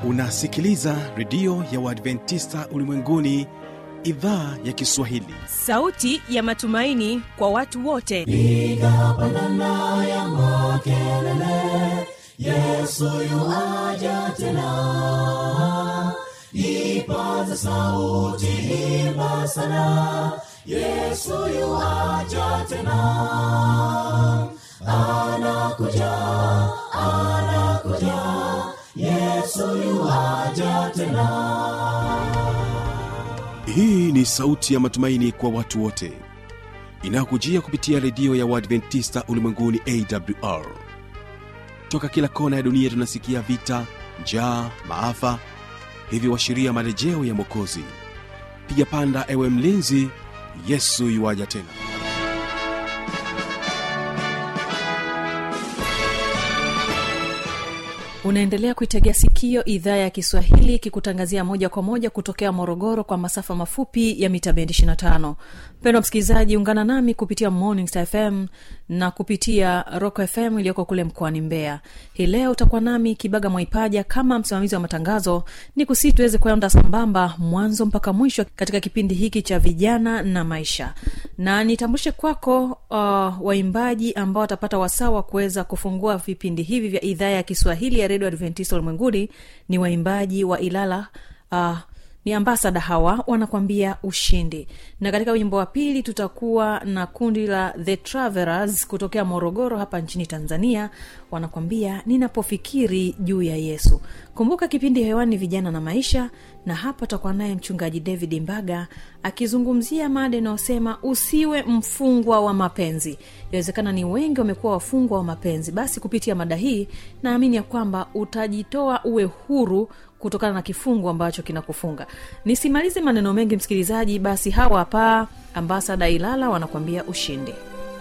unasikiliza redio ya uadventista ulimwenguni idhaa ya kiswahili sauti ya matumaini kwa watu wote piga pandana ya makelele yesu yuaja tena ipaza sauti himba sana yesu yuaja tena anakuja anakuja yesu yuaja tena hii ni sauti ya matumaini kwa watu wote inayokujia kupitia redio ya uadventista ulimwenguni awr toka kila kona ya dunia tunasikia vita njaa maafa hivyo washiria marejeo ya mwokozi piga panda ewe mlinzi yesu yuwaja tena unaendelea kuitegea sikio idhaa ya kiswahili ikikutangazia moja kwa moja kutokea morogoro kwa masafa mafupi ya mita bendi 25 mpendwa msikilizaji ungana nami kupitia morning Star fm na kupitia rock fm iliyoko kule mkoani mbeya hii leo utakuwa nami kibaga mwaipaja kama msimamizi wa matangazo ni kusii tuweze kwenda sambamba mwanzo mpaka mwisho katika kipindi hiki cha vijana na maisha na nitambulishe kwako uh, waimbaji ambao watapata wasaa wa kuweza kufungua vipindi hivi vya idhaa ya kiswahili ya redio adventista ulimwenguni ni waimbaji wa ilala uh, ni ambasada hawa wanakwambia ushindi na katika wimbo wa pili tutakuwa na kundi la the travelers kutokea morogoro hapa nchini tanzania wanakwambia ninapofikiri juu ya yesu kumbuka kipindi hewani vijana na maisha na hapa tutakuwa naye mchungaji david mbaga akizungumzia mada inayosema usiwe mfungwa wa mapenzi inawezekana ni wengi wamekuwa wafungwa wa mapenzi basi kupitia mada hii naamini ya kwamba utajitoa uwe huru kutokana na kifungu ambacho kinakufunga nisimalize maneno mengi msikilizaji basi hawa hapa ambasada ilala wanakuambia ushindi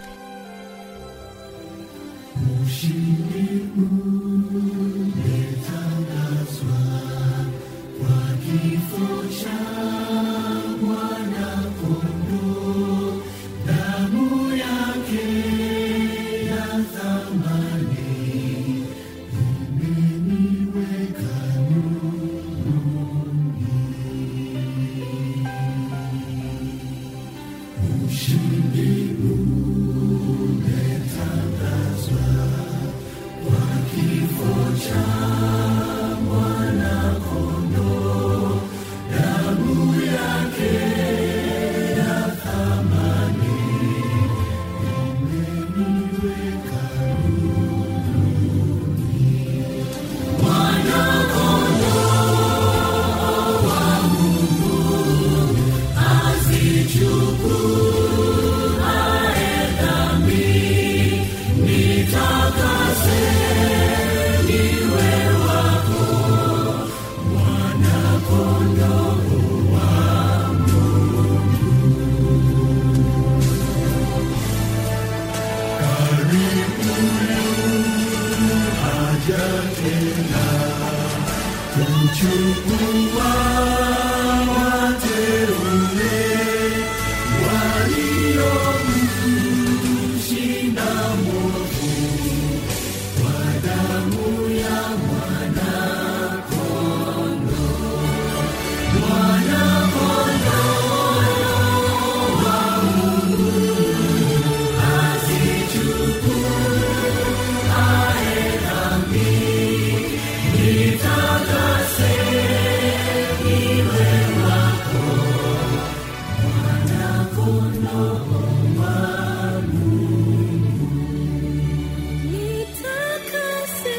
Nitakase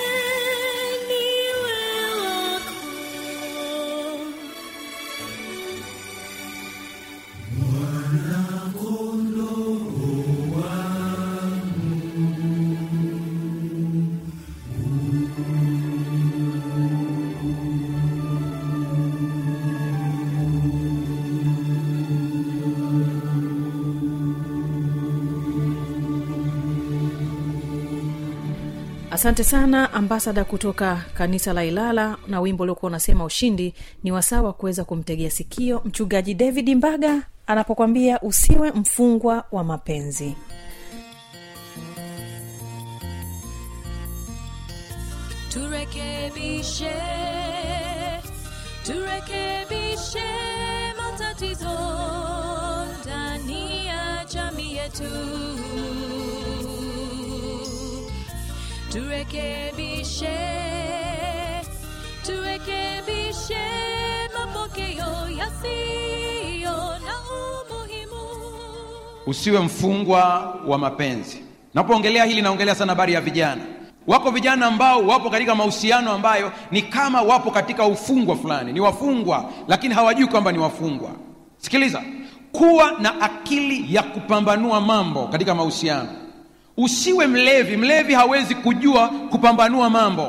niwe wako asante sana ambasada kutoka kanisa la ilala na wimbo uliokuwa unasema ushindi ni wasawa kuweza kumtegea sikio mchungaji david mbaga anapokwambia usiwe mfungwa wa mapenzi Ture turekebishe turekebishe matatizo ndani ya jamii yetu turekebishe turekebishe mapokeo yasiyo na umuhimu usiwe mfungwa wa mapenzi napoongelea hili naongelea sana habari ya vijana wako vijana ambao wapo katika mahusiano ambayo ni kama wapo katika ufungwa fulani ni wafungwa lakini hawajui kwamba ni wafungwa sikiliza kuwa na akili ya kupambanua mambo katika mahusiano usiwe mlevi mlevi hawezi kujua kupambanua mambo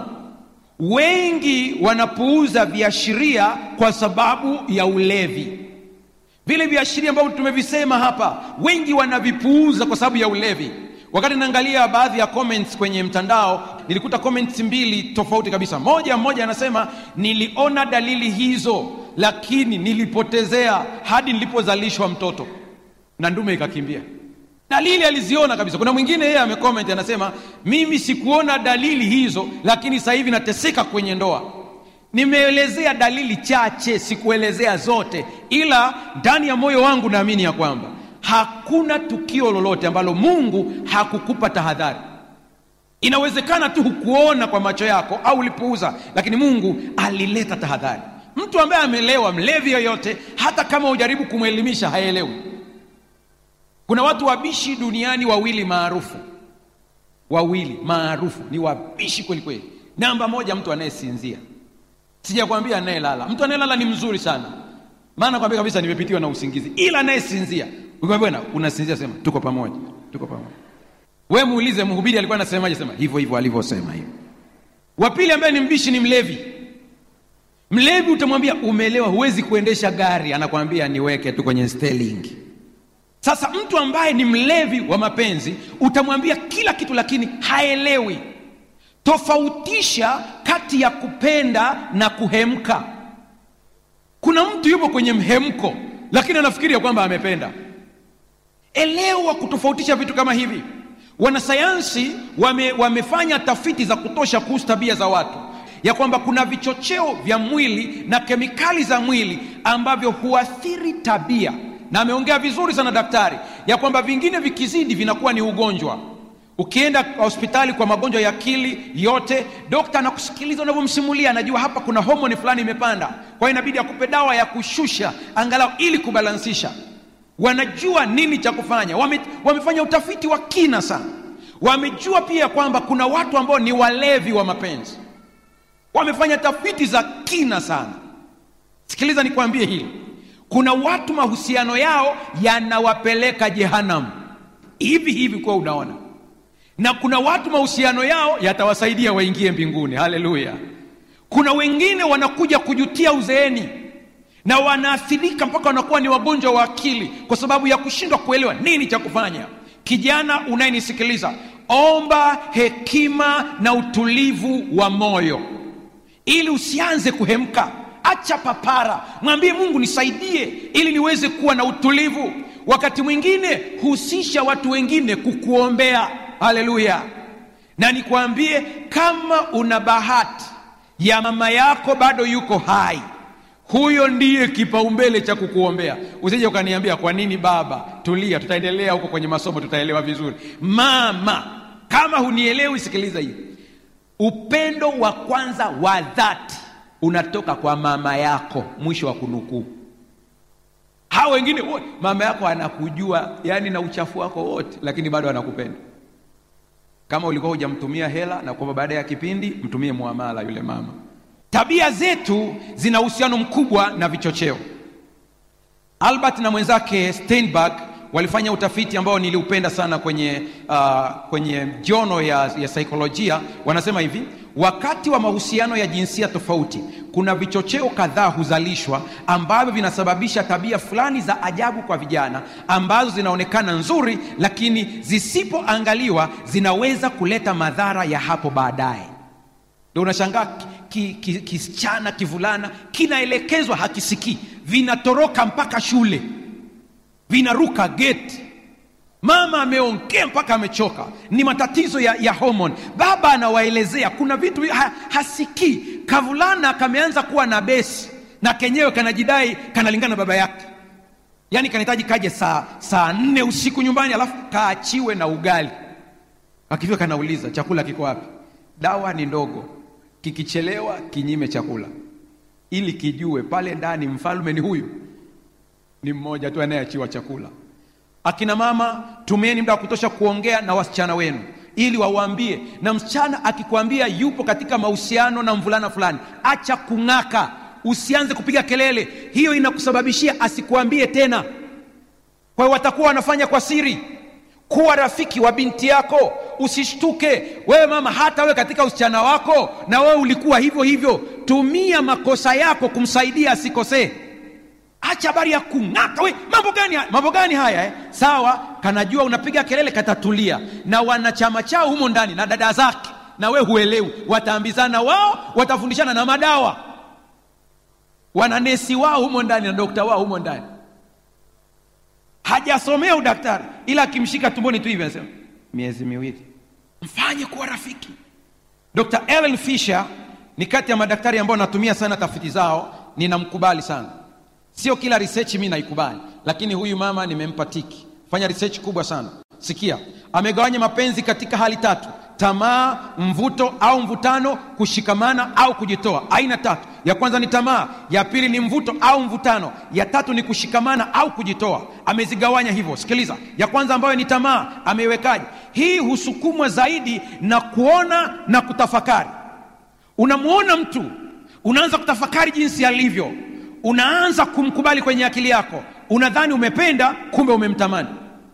wengi wanapuuza viashiria kwa sababu ya ulevi vile viashiria ambavyo tumevisema hapa wengi wanavipuuza kwa sababu ya ulevi wakati naangalia baadhi ya comments kwenye mtandao nilikuta comments mbili tofauti kabisa moja mmoja anasema niliona dalili hizo lakini nilipotezea hadi nilipozalishwa mtoto na ndume ikakimbia dalili aliziona kabisa kuna mwingine yeye amecomment anasema mimi sikuona dalili hizo lakini sasa hivi nateseka kwenye ndoa nimeelezea dalili chache sikuelezea zote ila ndani ya moyo wangu naamini ya kwamba hakuna tukio lolote ambalo mungu hakukupa tahadhari inawezekana tu hukuona kwa macho yako au ulipuuza lakini mungu alileta tahadhari mtu ambaye amelewa mlevi yoyote hata kama ujaribu kumwelimisha haelewi kuna watu wabishi duniani wawili maarufu wawili maarufu ni wabishi kweli kweli namba moja mtu anayesinzia sijakwambia anayelala mtu anayelala ni mzuri sana maana kwambia kabisa nimepitiwa na usingizi ila anayesinzia bwana unasinzia sema tuko pamoja tuko pamoja we muulize mhubiri alikuwa anasemaje sema hivyo hivyo alivyosema hivyo wa pili ambaye ni mbishi ni mlevi mlevi utamwambia umelewa huwezi kuendesha gari anakwambia niweke tu kwenye steling sasa mtu ambaye ni mlevi wa mapenzi utamwambia kila kitu lakini haelewi tofautisha kati ya kupenda na kuhemka kuna mtu yupo kwenye mhemko lakini anafikiria kwamba amependa elewa kutofautisha vitu kama hivi wanasayansi wame, wamefanya tafiti za kutosha kuhusu tabia za watu ya kwamba kuna vichocheo vya mwili na kemikali za mwili ambavyo huathiri tabia na ameongea vizuri sana daktari ya kwamba vingine vikizidi vinakuwa ni ugonjwa ukienda hospitali kwa magonjwa ya akili yote dokta anakusikiliza unavyomsimulia anajua hapa kuna homoni fulani imepanda kwa hiyo inabidi akupe dawa ya kushusha angalau ili kubalansisha wanajua nini cha kufanya Wame, wamefanya utafiti wa kina sana wamejua pia kwamba kuna watu ambao ni walevi wa mapenzi wamefanya tafiti za kina sana sikiliza nikwambie hili kuna watu mahusiano yao yanawapeleka jehanamu hivi hivi kuwa unaona na kuna watu mahusiano yao yatawasaidia waingie mbinguni haleluya kuna wengine wanakuja kujutia uzeeni na wanaathirika mpaka wanakuwa ni wagonjwa wa akili kwa sababu ya kushindwa kuelewa nini cha kufanya kijana unayenisikiliza omba hekima na utulivu wa moyo ili usianze kuhemka acha papara mwambie mungu nisaidie ili niweze kuwa na utulivu wakati mwingine husisha watu wengine kukuombea haleluya na nikwambie kama una bahati ya mama yako bado yuko hai huyo ndiye kipaumbele cha kukuombea usije ukaniambia kwa nini baba tulia tutaendelea huko kwenye masomo tutaelewa vizuri mama kama hunielewi sikiliza hii upendo wa kwanza wa dhati unatoka kwa mama yako mwisho wa kunukuu hawa wengine wote mama yako anakujua yani na uchafu wako wote lakini bado anakupenda kama ulikuwa hujamtumia hela na kwamba baada ya kipindi mtumie muamala yule mama tabia zetu zina uhusiano mkubwa na vichocheo albert na mwenzake steinberg walifanya utafiti ambao niliupenda sana kwenye uh, kwenye jono ya, ya saikolojia wanasema hivi wakati wa mahusiano ya jinsia tofauti kuna vichocheo kadhaa huzalishwa ambavyo vinasababisha tabia fulani za ajabu kwa vijana ambazo zinaonekana nzuri lakini zisipoangaliwa zinaweza kuleta madhara ya hapo baadaye ndio unashangaa kisichana ki, ki, kivulana kinaelekezwa hakisikii vinatoroka mpaka shule vinaruka geti mama ameongea mpaka amechoka ni matatizo ya, ya homoni baba anawaelezea kuna vitu ha, hasikii kavulana kameanza kuwa na besi na kenyewe kanajidai kanalingana na baba yake yaani kanahitaji kaje saa saa nne usiku nyumbani alafu kaachiwe na ugali akifika kanauliza chakula kiko wapi dawa ni ndogo kikichelewa kinyime chakula ili kijue pale ndani mfalme ni huyu ni mmoja tu anayeachiwa chakula akina mama tumieni muda wa kutosha kuongea na wasichana wenu ili wawaambie na msichana akikwambia yupo katika mahusiano na mvulana fulani acha kung'aka usianze kupiga kelele hiyo inakusababishia asikuambie tena kwa hiyo watakuwa wanafanya kwa siri kuwa rafiki wa binti yako usishtuke wewe mama hata wewe katika usichana wako na wewe ulikuwa hivyo hivyo tumia makosa yako kumsaidia asikosee acha habari ya kung'aka we mambo gani haya mambo gani haya eh? sawa kanajua unapiga kelele katatulia na wanachama chao humo ndani na dada zake na we huelewi wataambizana wao watafundishana na madawa wananesi wao humo ndani na dokta wao humo ndani hajasomea udaktari ila akimshika tumboni tu hivi anasema miezi miwili mfanye kuwa rafiki dr ellen fisher ni kati ya madaktari ambao natumia sana tafiti zao ninamkubali sana sio kila research mi naikubali lakini huyu mama nimempa tiki fanya research kubwa sana sikia amegawanya mapenzi katika hali tatu tamaa mvuto au mvutano kushikamana au kujitoa aina tatu ya kwanza ni tamaa ya pili ni mvuto au mvutano ya tatu ni kushikamana au kujitoa amezigawanya hivyo sikiliza ya kwanza ambayo ni tamaa ameiwekaje hii husukumwa zaidi na kuona na kutafakari unamwona mtu unaanza kutafakari jinsi alivyo unaanza kumkubali kwenye akili yako unadhani umependa kumbe umemtamani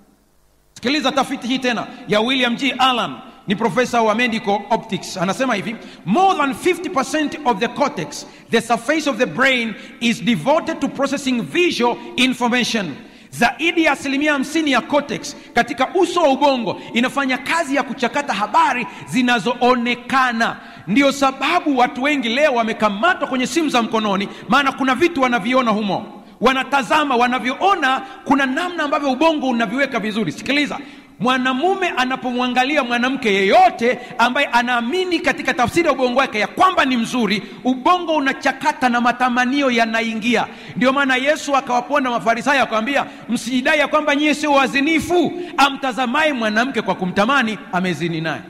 sikiliza tafiti hii tena ya william g allan ni profesa wa medical optics anasema hivi more than 50% of the cortex the surface of the brain is devoted to processing visual information zaidi ya asilimia 50 ya cortex katika uso wa ubongo inafanya kazi ya kuchakata habari zinazoonekana ndio sababu watu wengi leo wamekamatwa kwenye simu za mkononi maana kuna vitu wanaviona humo wanatazama wanavyoona kuna namna ambavyo ubongo unaviweka vizuri sikiliza mwanamume anapomwangalia mwanamke yeyote ambaye anaamini katika tafsiri ya ubongo wake ya kwamba ni mzuri ubongo unachakata na matamanio yanaingia ndio maana yesu akawapona mafarisayo akawambia msijidai ya kwamba nyie sio wazinifu amtazamaye mwanamke kwa kumtamani amezini naye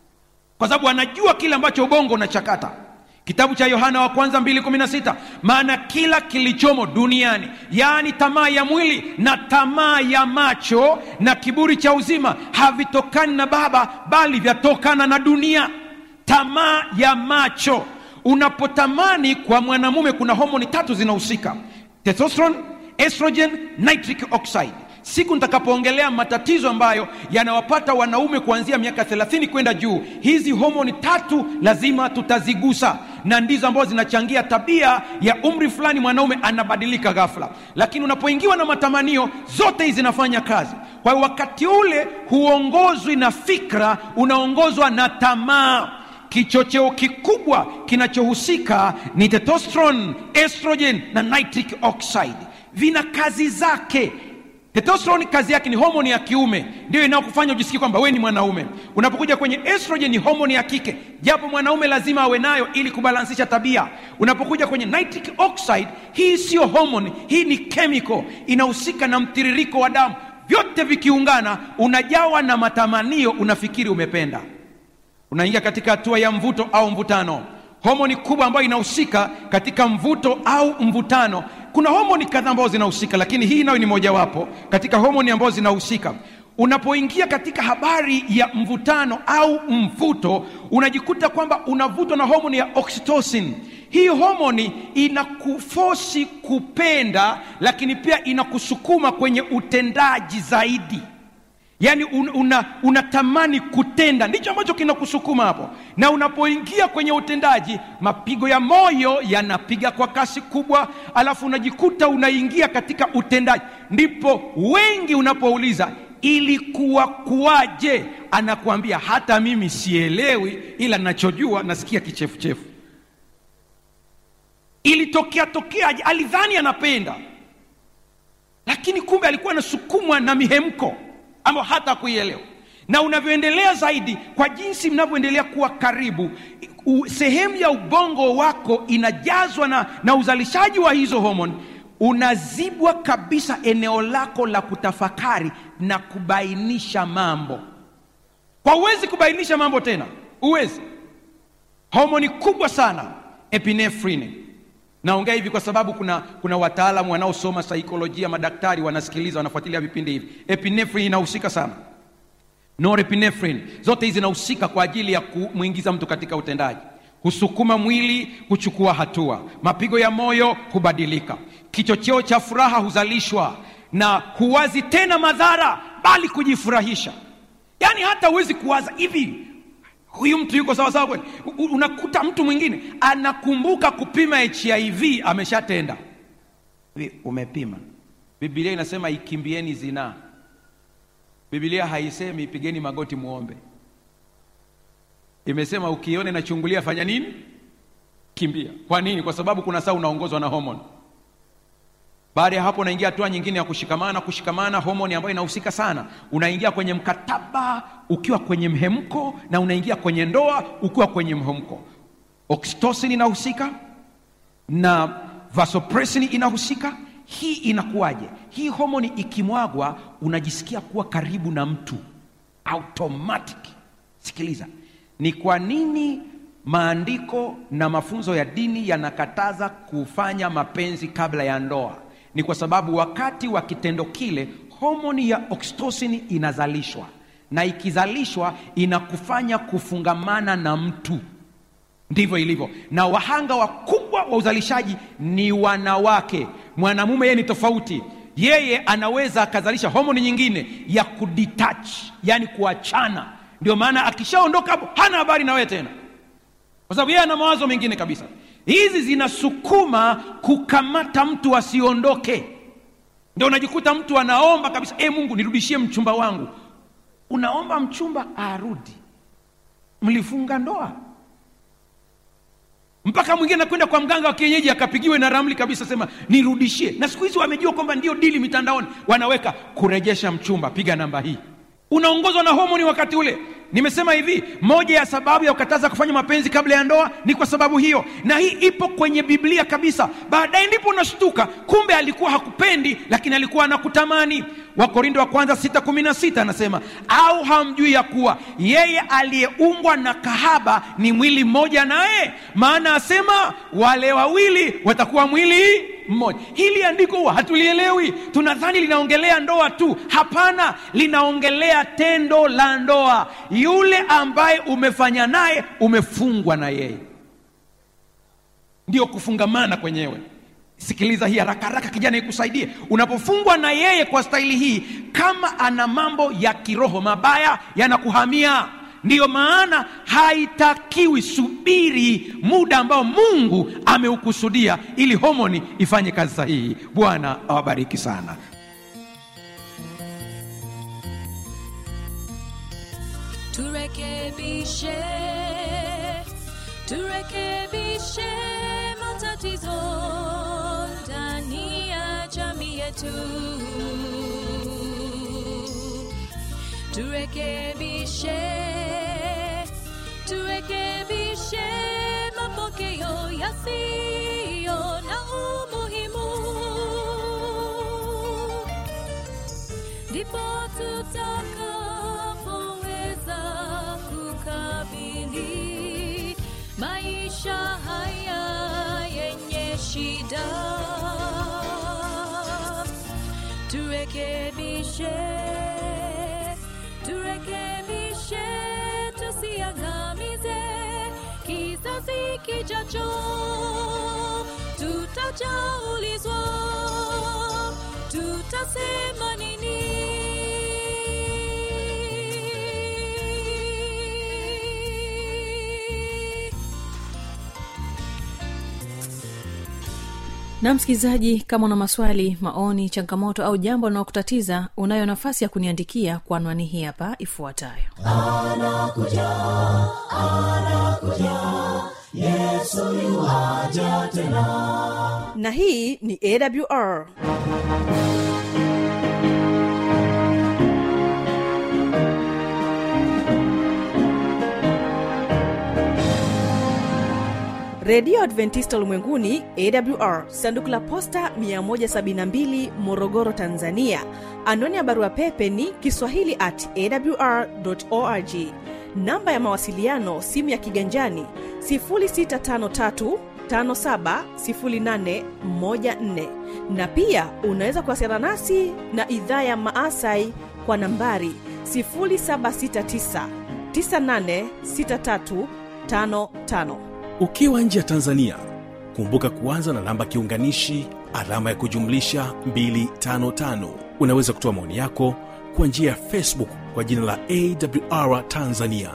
kwa sababu anajua kile ambacho ubongo unachakata kitabu cha yohana wa kwanza 216 maana kila kilichomo duniani yaani tamaa ya mwili na tamaa ya macho na kiburi cha uzima havitokani na baba bali vyatokana na dunia tamaa ya macho unapotamani kwa mwanamume kuna homoni tatu zinahusika testosterone estrogen nitric oxide siku nitakapoongelea matatizo ambayo yanawapata wanaume kuanzia miaka 30 kwenda juu hizi homoni tatu lazima tutazigusa na ndizo ambazo zinachangia tabia ya umri fulani mwanaume anabadilika ghafla lakini unapoingiwa na matamanio zote hizi zinafanya kazi kwa hiyo wakati ule huongozwi na fikra unaongozwa na tamaa kichocheo kikubwa kinachohusika ni testosterone estrogen na nitric oxide vina kazi zake testosterone kazi yake ni homoni ya kiume ndio inayokufanya ujisikie kwamba wewe ni mwanaume unapokuja kwenye estrogen ni homoni ya kike japo mwanaume lazima awe nayo ili kubalansisha tabia unapokuja kwenye nitric oxide hii sio homoni hii ni chemical inahusika na mtiririko wa damu vyote vikiungana unajawa na matamanio unafikiri umependa unaingia katika hatua ya mvuto au mvutano homoni kubwa ambayo inahusika katika mvuto au mvutano kuna homoni kadhaa ambazo zinahusika lakini hii nayo ni mojawapo katika homoni ambazo zinahusika unapoingia katika habari ya mvutano au mvuto unajikuta kwamba unavutwa na homoni ya oxytocin hii homoni inakufosi kupenda lakini pia inakusukuma kwenye utendaji zaidi yaani un, una, unatamani kutenda ndicho ambacho kinakusukuma hapo na unapoingia kwenye utendaji mapigo ya moyo yanapiga kwa kasi kubwa alafu unajikuta unaingia katika utendaji ndipo wengi unapouliza ilikuwa kuwaje anakuambia hata mimi sielewi ila nachojua nasikia kichefuchefu ilitokea tokeaje alidhani anapenda lakini kumbe alikuwa anasukumwa na mihemko ambao hata kuielewa na unavyoendelea zaidi kwa jinsi mnavyoendelea kuwa karibu u, sehemu ya ubongo wako inajazwa na, na uzalishaji wa hizo homoni unazibwa kabisa eneo lako la kutafakari na kubainisha mambo kwa huwezi kubainisha mambo tena huwezi homoni kubwa sana epinefrine naongea hivi kwa sababu kuna kuna wataalamu wanaosoma saikolojia madaktari wanasikiliza wanafuatilia vipindi hivi epinefrine inahusika sana norepinephrine zote hizi zinahusika kwa ajili ya kumwingiza mtu katika utendaji husukuma mwili kuchukua hatua mapigo ya moyo hubadilika kichocheo cha furaha huzalishwa na huwazi tena madhara bali kujifurahisha yaani hata huwezi kuwaza hivi huyu mtu yuko sawasawa kweli U- u- unakuta mtu mwingine anakumbuka kupima hiv ameshatenda Hivi, umepima bibilia inasema ikimbieni zinaa bibilia haisemi pigeni magoti muombe imesema ukione nachungulia fanya nini kimbia kwa nini kwa sababu kuna saa unaongozwa na homoni baada ya hapo unaingia hatua nyingine ya kushikamana kushikamana homoni ambayo inahusika sana unaingia kwenye mkataba ukiwa kwenye mhemko na unaingia kwenye ndoa ukiwa kwenye mhemko oxytocin inahusika na vasopressin inahusika hii inakuwaje hii homoni ikimwagwa unajisikia kuwa karibu na mtu automatic sikiliza ni kwa nini maandiko na mafunzo ya dini yanakataza kufanya mapenzi kabla ya ndoa ni kwa sababu wakati wa kitendo kile homoni ya oxytocin inazalishwa na ikizalishwa inakufanya kufungamana na mtu ndivyo ilivyo na wahanga wakubwa wa uzalishaji ni wanawake mwanamume yeye ni tofauti yeye anaweza akazalisha homoni nyingine ya kudetach yani kuachana ndio maana akishaondoka hapo hana habari na wewe tena kwa sababu yeye ana mawazo mengine kabisa hizi zinasukuma kukamata mtu asiondoke ndio unajikuta mtu anaomba kabisa e mungu nirudishie mchumba wangu unaomba mchumba arudi mlifunga ndoa mpaka mwingine anakwenda kwa mganga wa kienyeji akapigiwe na ramli kabisa sema nirudishie na siku hizi wamejua kwamba ndio dili mitandaoni wanaweka kurejesha mchumba piga namba hii unaongozwa na homoni wakati ule nimesema hivi moja ya sababu ya kukataza kufanya mapenzi kabla ya ndoa ni kwa sababu hiyo na hii ipo kwenye biblia kabisa baadaye ndipo unashtuka kumbe alikuwa hakupendi lakini alikuwa anakutamani wakorindo wa kwanza 616 anasema au hamjui ya kuwa yeye aliyeumbwa na kahaba ni mwili mmoja naye maana asema wale wawili watakuwa mwili mmoja hili andiko huwa hatulielewi tunadhani linaongelea ndoa tu hapana linaongelea tendo la ndoa yule ambaye umefanya naye umefungwa na yeye ndio kufungamana kwenyewe sikiliza hii haraka haraka kijana ikusaidie unapofungwa na yeye kwa staili hii kama ana mambo ya kiroho mabaya yanakuhamia ndiyo maana haitakiwi subiri muda ambao mungu ameukusudia ili homoni ifanye kazi sahihi bwana awabariki sana turekebishe turekebishe matatizo ndani ya jamii yetu turekebishe turekebishe mapokeo yasiyo na umuhimu ndipo tutakapoweza kukabili maisha haya yenye shida turekebishe turekebishe tusiangamize kizazi kijacho tutajaulizwa tutasema nini na msikilizaji kama una maswali maoni changamoto au jambo linalokutatiza unayo nafasi ya kuniandikia kwa anwani hii hapa ifuatayo anakuja anakuja yesu yuaja tena na hii ni awr redio adventista ulimwenguni awr sanduku la posta 172 morogoro tanzania anwani ya barua pepe ni kiswahili at awr org namba ya mawasiliano simu ya kiganjani 653 570814 na pia unaweza kuwasiliana nasi na idhaa ya maasai kwa nambari 769 986355 ukiwa nje ya tanzania kumbuka kuanza na namba kiunganishi alama ya kujumlisha 255 unaweza kutoa maoni yako kwa njia ya facebook kwa jina la awr tanzania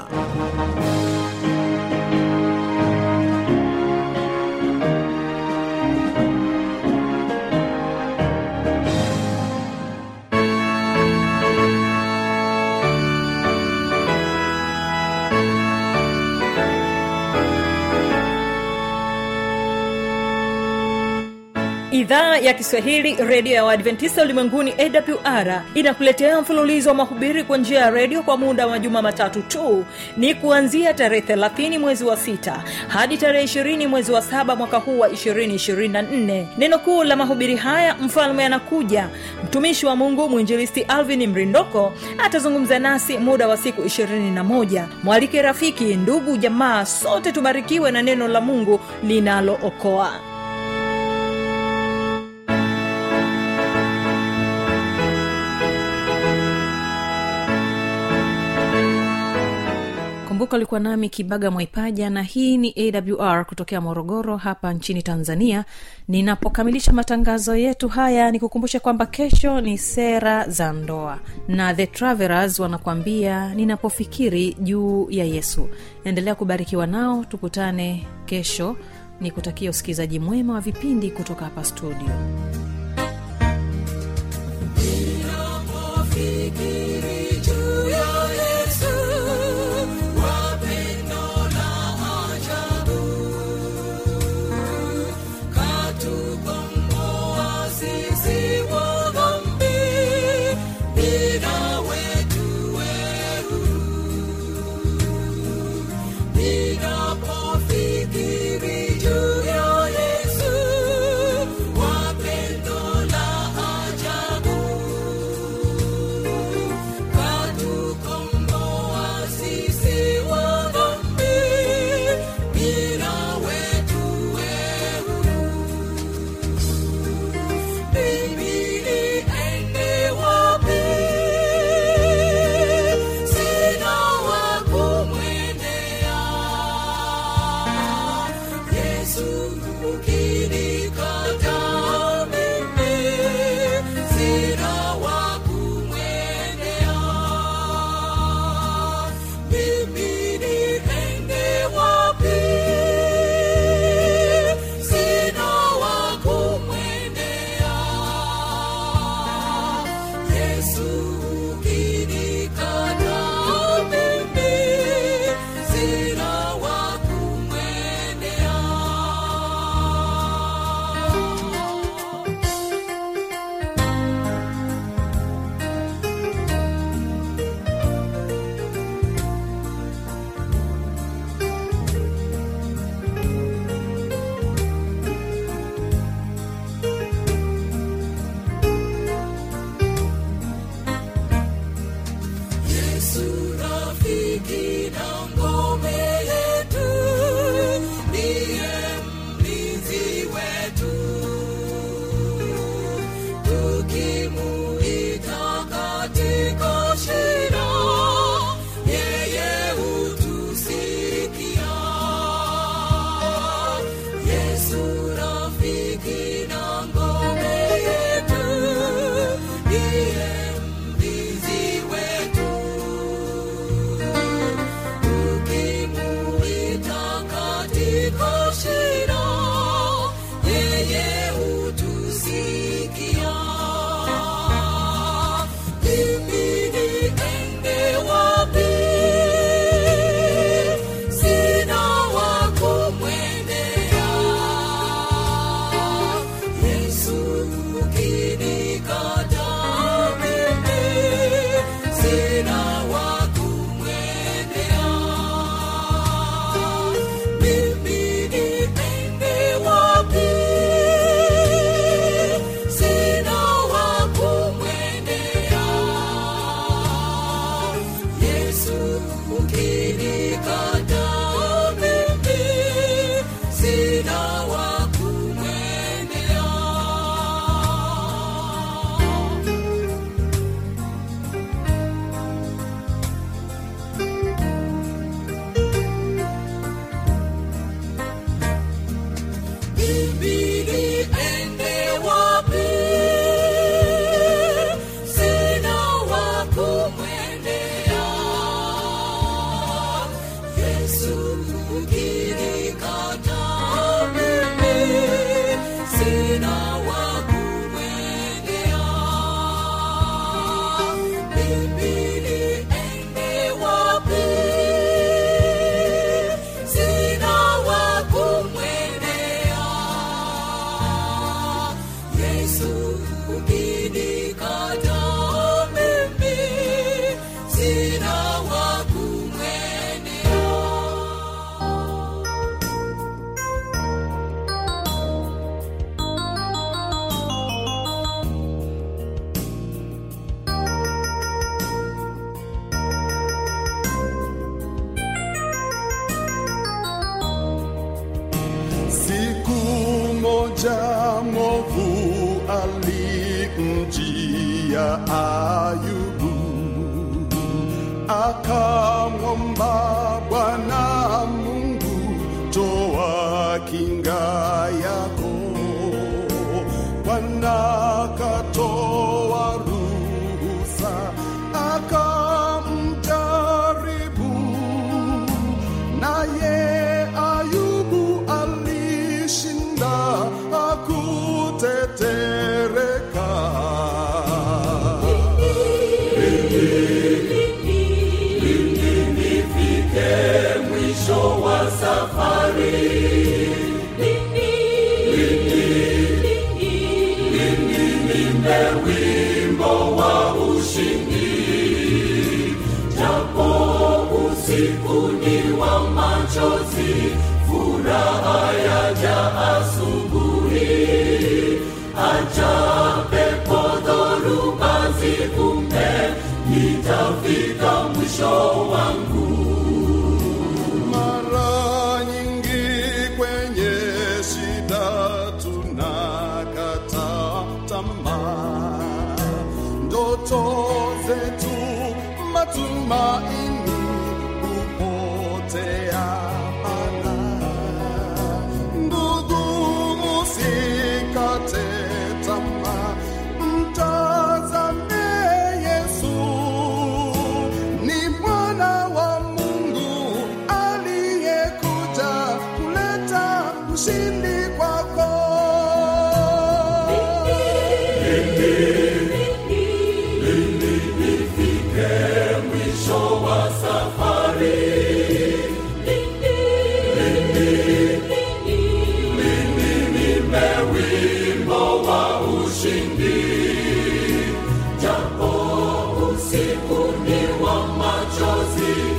idhaa ya kiswahili redio ya waadventista ulimwenguni awr inakuletea mfululizo wa mahubiri kwa njia ya redio kwa muda wa majuma matatu tu ni kuanzia tarehe 30 mwezi wa 6 hadi tarehe 20 mwezi wa 7 mwaka huu wa 224 neno kuu la mahubiri haya mfalme anakuja mtumishi wa mungu mwinjilisti alvin mrindoko atazungumza nasi muda wa siku 21 mwalike rafiki ndugu jamaa sote tubarikiwe na neno la mungu linalookoa kumbuka ulikuwa nami kibaga mwaipaja na hii ni awr kutokea morogoro hapa nchini tanzania ninapokamilisha matangazo yetu haya nikukumbushe kwamba kesho ni sera za ndoa na the travelers wanakuambia ninapofikiri juu ya yesu endelea kubarikiwa nao tukutane kesho ni kutakia usikilizaji mwema wa vipindi kutoka hapa studio Fikiri juu ya Yesu, wapendo la ajabu. Katukomboa sisi wa dhambi, bila wetu wehu. Ninapofikiri juu ya Yesu, wapendo la ajabu. Katukomboa sisi wa dhambi, bila wetu wehu. Mimi niende wapi? Sina wa kumwendea. Yesu ukinikataa mimi, sina wa kumwendea. Mimi niende wapi? Sina wa kumwendea. Yesu ukinikataa mimi, sina wa kumwendea. Yesu rafiki na ngome yetu, ndiye mlinzi wetu. Tukimuita katika shida, yeye hutusikia. Yesu rafiki na ngome yetu, ndiye mlinzi wetu ukinikataa mimi sina wa kumwendea Ibidi ende wapi? Sina wa kumwendea. Yesu ukinikataa mimi, sina wa kumwendea. Ibidi ende wapi? Sina wa kumwendea. Yesu ukinikataa mimi, sina wa kumwendea. Siku moja mwovu alimjia Ayubu, akamwomba Bwana Mungu, toa kinga yako. Bwana katoa ruhusa, akamjaribu naye Ayubu alishinda, hakutetereka. Mara nyingi kwenye shida tunakata tamaa, ndoto zetu, matumaini hupotea mana. Ndugu, musikate tamaa, mtazame Yesu ni mwana wa Mungu aliyekuja kuleta ushindi kwako. Usiku ni wa machozi